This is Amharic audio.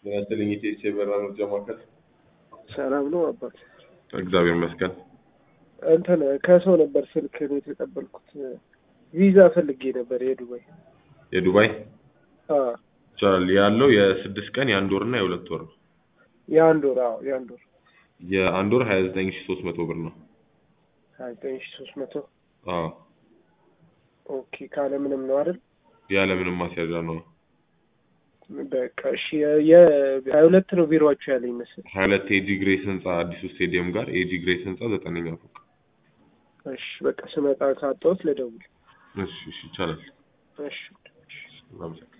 ጤናስጥልኝ ኢቴስ የበራ መርጃ ማዕከል። ሰላም ነው አባት። እግዚአብሔር ይመስገን። እንትን ከሰው ነበር ስልክ ነው የተቀበልኩት። ቪዛ ፈልጌ ነበር የዱባይ። የዱባይ አ ይቻላል ያለው የስድስት ቀን የአንድ ወር እና የሁለት ወር ነው። የአንድ ወር አዎ፣ የአንድ ወር የአንድ ወር ሀያ ዘጠኝ ሺ ሶስት መቶ ብር ነው። ሀያ ዘጠኝ ሺ ሶስት መቶ አዎ ኦኬ። ካለ ምንም ነው አይደል? ያለምንም ማስያዣ ነው። በቃ እሺ። የሀያ ሁለት ነው ቢሮችሁ ያለኝ መስል። ሀያ ሁለት ኤጂ ግሬስ ህንፃ አዲሱ ስቴዲየም ጋር ኤጂ ግሬስ ህንፃ ዘጠነኛ ፎቅ። እሺ በቃ ስመጣ ካጣሁት ልደውል። እሺ እሺ ይቻላል። እሺ አመሰግናለሁ።